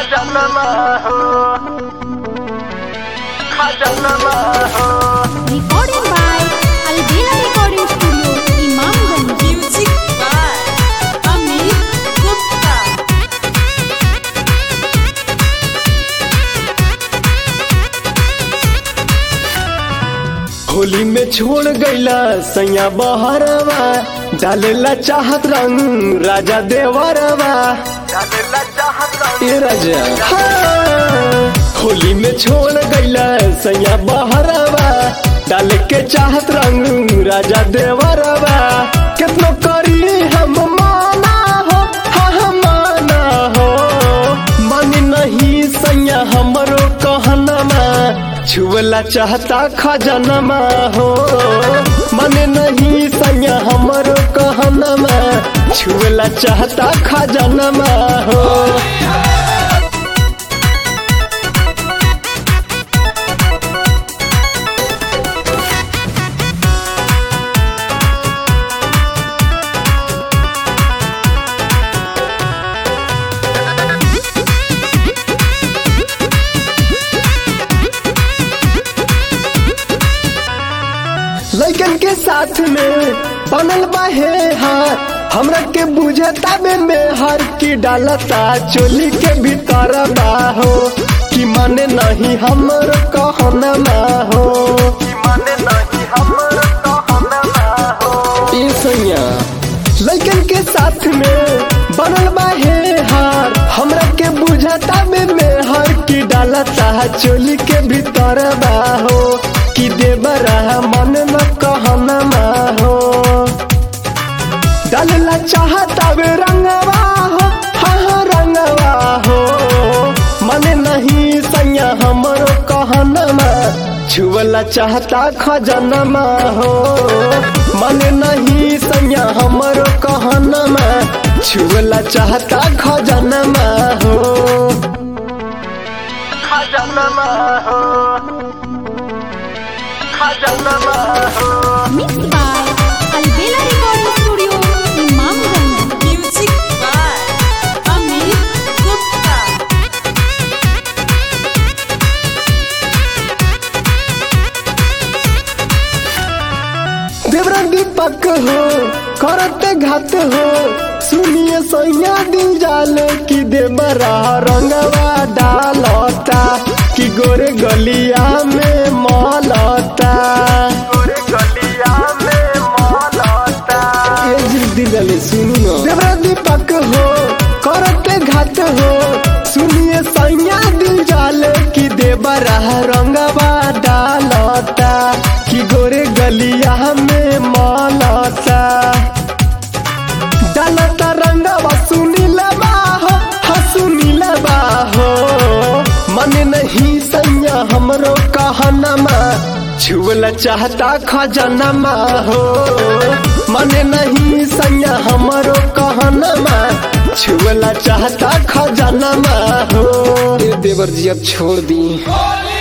खजानमा हो खजानमा हो Recorded by Albina Recording Studio, Imamganj. Music by Amit Gupta. Holi में छोड़ गईला सैया बहरवा डालेला चाहत रंग राजा देवरवा डालेला चाहत ए राजा हाँ। होली में छोड़ गईला सैया बहरवा डाले के चाहत रंग राजा देवरवा कितनो करी हम माना हो हाँ हम माना हो मानी नहीं सैया हमरो कहनमा छुअला चाहता खजनमा हो मने नहीं सैया हमरो कहनमा छुअला चाहता खजनमा हो लइकन के साथ में बनल बाहे हार हमरा के बुझता में में हर की डालता चोली के भीतर बाहो कि माने नहीं हमर कहनमा हो माने नहीं हमर कहनमा हो ए सैया लइकन के साथ में बनल बाहे हार हमरा के बुझता में में हर की डालता चोली के भीतर बाहो कि देवरा मन न कहनमा हो डालला चाहता वे रंगवा हो हाँ हाँ रंगवा हो मने नहीं सैया हमरो कहनमा छुअला चाहता खजनमा हो मने नहीं सैया हमरो कहनमा छुअला चाहता खजनमा हो खजानमा हो खजानमा हो Mixed by Albina Recording Studio, Imamganj. Music by Amit Gupta. देवरा दीपक हो करते घात हो सुनिए सैया दिल जाले कि देवरा रंगवा डालता कि गोरे गलिया में मलता गोरे गलिया में मौलता ए जिद्दी डाले सुनु न देवरा दीपक हो करते घात हो सुनिए सैया दिल जाले कि देवरा रंगवा डालता कि गोरे गलिया में मलता डालता रंगवा सुनीला बाहो हाँ सुनीला बाहो मन नहीं सैया हमरो कहनमा छुअला चाहता खजनमा हो मन नहीं सैया हमरो कहनमा छुअला चाहता खजनमा हो देवर जी अब छोड़ दी